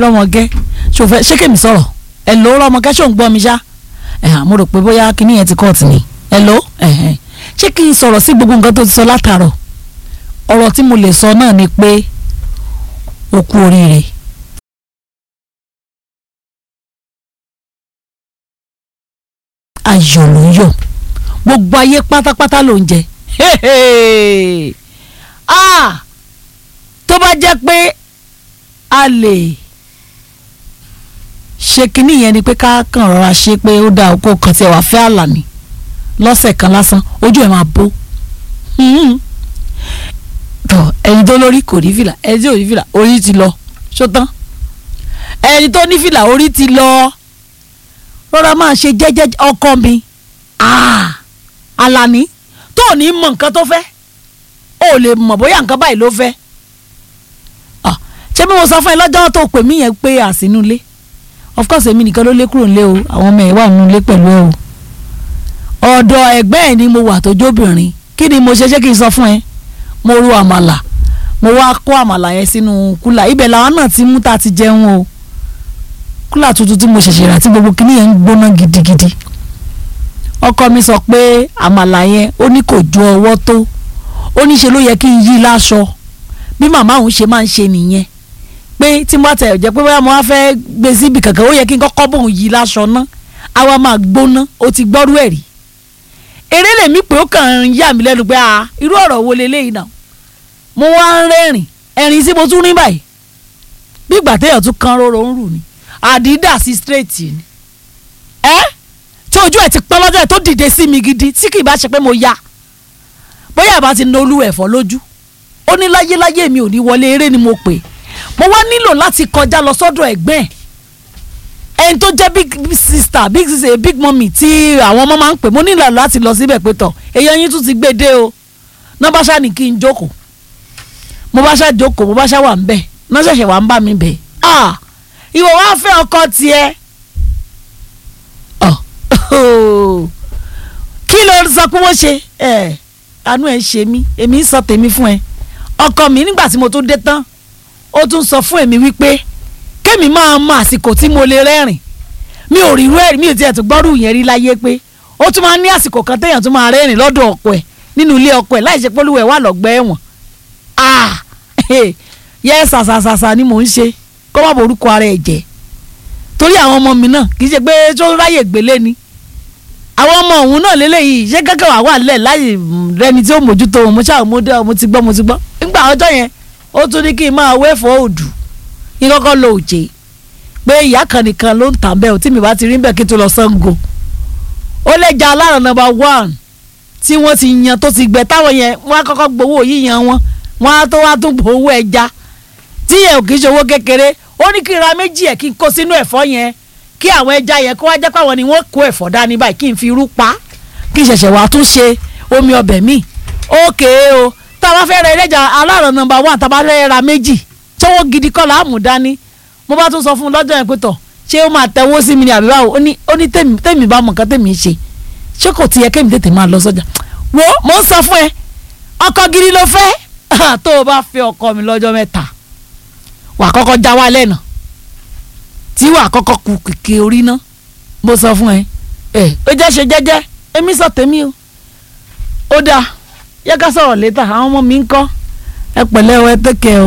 rọmọkẹ́ ṣò fẹ́ ṣé kèmí sọ̀rọ̀ ẹ ló rọmọkẹ́ ṣò ń gbọ́ mi ṣá ẹ̀hàn mo rò pé bóyá kinní yẹn ti kọ́ọ̀tì ni ẹ ló ẹ̀hẹ́n ṣé kí n sọ̀rọ̀ sí gbogbo nǹkan tó ti sọ látàárọ̀ ọ̀rọ̀ tí mo lè sọ náà ni pé o kú oríire. ayọ̀ ló ń yọ̀ gbogbo ayé pátápátá ló ń jẹ ah tó bá jẹ́ pé a lè ṣe kinní yẹn ni pé ká kàn rọra ṣe pé ó dáa kó kàn tiẹ̀ wá fẹ́ àlàní lọ́sẹ̀ kan lásán ojú ẹ̀ máa bó tọ ẹni tó lórí kò ní fìlà ẹni tí ò ní fìlà orí ti lọ ṣótán ẹni tó ní fìlà orí ti lọ rọra máa ṣe jẹ́jẹ́ ọkọ mi Àlàní tó ò ní mọ nǹkan tó fẹ́ ó lè mọ̀ bóyá nǹkan báyìí ló fẹ́ ṣé bí mo sọ fún ẹ lọ́jọ́ tó pè mí yẹn pé àsínú ilé of course èmi nìkan ló lé kúrò nílé o àwọn ọmọ ẹ̀ wà nínú ilé pẹ̀lú ẹ o ọ̀dọ̀ ẹ̀gbẹ́ ẹ̀ ni mo wà tó jóbìnrin kí ni mo ṣe ṣé kí n sọ fún ẹ mo ru àmàlà mo wá kó àmàlà yẹn sínú kúlà ibẹ̀ làwọn náà ti mú ta ti jẹun o kúlà tuntun tí mo ṣẹ̀ṣẹ̀ rà tí gbogbo kinní yẹn ń gbóná gidigidi ọkọ mi sọ pé àmàlà yẹn ó ní kò ju ọwọ́ tó ó ní ṣe ló yẹ kí n yí láṣọ bí màmá òun ṣe máa ń ṣe nìyẹn pé tí mo bá tẹ̀ jẹ́ pé bóyá mo wá fẹ́ gbé síbi kankan ó yẹ kí n kọ́kọ́ bóun yí láṣọ ná àwa máa gbóná ó ti gbọ́rú ẹ̀ rí eré lèmi pé ó kàn ń yà mí lẹ́nu pé a irú ọ̀rọ̀ wo leléyìí náà mo wá ń rẹ́rìn ẹ̀rìn tí mo tún rí báyìí bí ìgbà téèyàn tún kan róró ń rù ni àdídà sí straight ni ẹ tí ojú ẹ ti pọ́n lọ́jọ́ ẹ tó dìde sí mi gidi tí kì í bá ṣe pé mo ya bóyá àbá ti na olú ẹ̀fọ́ lójú ó ní láyéláyé mi ò ní wọlé eré ni mo pè mo wá nílò láti kọjá lọ sọ́dọ̀ ẹ̀gbẹ́ ẹ̀ ẹni tó jẹ́ big sister big sister big mummy tí àwọn ọmọ máa ń pè mo nílò láti lọ síbẹ̀ pé tọ̀ èèyàn yín tún ti gbé dé o náà bá ṣáà ní kí n jókòó mo bá ṣáà jókòó mo bá ṣáà wà ń bẹ̀ náà ṣẹ̀ṣẹ̀ wà ń bá mi bẹ̀ ah ìwọ wá fẹ́ ọkọ tiẹ̀ kí ló sọ pé wọ́n ṣe ẹ̀ àánú ẹ̀ ṣe mí èmi ń sọ tèmi fún ẹ ọkọ mi nígbà tí mo tún dé tán ó tún sọ fún èmi wípé kémi máa mọ àsìkò tí mo lè rẹ́rìn mi ò rí irú ẹ̀rí mi ò tiẹ̀ tún gbọ́rù yẹn rí láyé pé ó tún máa ń ní àsìkò kan téèyàn tún máa rẹ́rìn lọ́dọ̀ ọkọ ẹ̀ nínú ilé ọkọ ẹ̀ láì ṣe pé olúwẹ̀ wà lọ́gbẹ́ ẹ̀wọ̀n ah yẹ ṣàṣàṣàṣà ni mò ń ṣe kó má borúkọ ara ẹ̀ jẹ́ torí àwọn ọmọ mi náà kì í ṣe pé tó ráyè gbélé ni àwọn ọmọ òun náà lélẹ́yìí ṣé kẹ́kẹ́ wà wà lẹ̀ láyè rẹni tí ó mójútó òun mo ṣáà mo dé mo ti gbọ́ mo ti gbọ́ nígbà ọjọ́ yẹn ó tún ní kí n máa wẹ́fọ́ òdù kí n kọ́kọ́ lo òjé pé ìyá kan nìkan ló ń tà bẹ́ẹ̀ tí mi bá ti rí bẹ́ẹ̀ kí n tó lọ Ṣàngó ó lè ja alára nọ́mbà one tí wọ́n ti yan tó ti gbẹ táwọn yẹn wọ́n á kọ́kọ́ gbowó yíyan wọn wọ́n á tó wá tún gbowó ẹja tí yẹn ò kì í ṣe owó kékeré ó ní kí n ra méjì ẹ̀ kí n kó sínú ẹ̀fọ́ yẹn kí àwọn ẹja yẹn kó wá jẹ́ pàwọn ni wọ́n kó ẹ̀fọ́ dání báyìí kí n fi irú pa kí n ṣẹ̀ṣẹ̀ wá tún ṣe omi ọbẹ̀ míì ókè o tá a bá fẹ́ ra ẹlẹ́jà aláàrọ̀ nọ́mbà one tá a bá fẹ́ ra méjì tówó gidi kọ́ làámù dání mo bá tún sọ fún un lọ́jọ́ yẹn pé tọ̀ ṣé ó máa tẹ̀wó sí mi ni àbí báwo ó ní ó ní tèmi bá mọ̀ nǹkan tèmi ṣe ṣé kò ti yẹ kémi tètè máa lọ sọ́jà wo mo ń sọ fún ẹ ọkọ gidi ló fẹ́ tó o bá fẹ́ ọkọ mi lọ́jọ́ mẹ́ta wà á kọ́kọ́ já wa lẹ́nà tí wà á kọ́kọ́ ku kìkì orí ná mo sọ fún ẹ ẹ ó jẹ́ ṣe jẹ́jẹ́ èmi sọ tèmi o ó dáa yẹ ká sọ̀rọ̀ létà àwọn ọmọ mi ń kọ́ ẹ pẹ̀lẹ́ o ẹ tẹ́kẹ̀ o.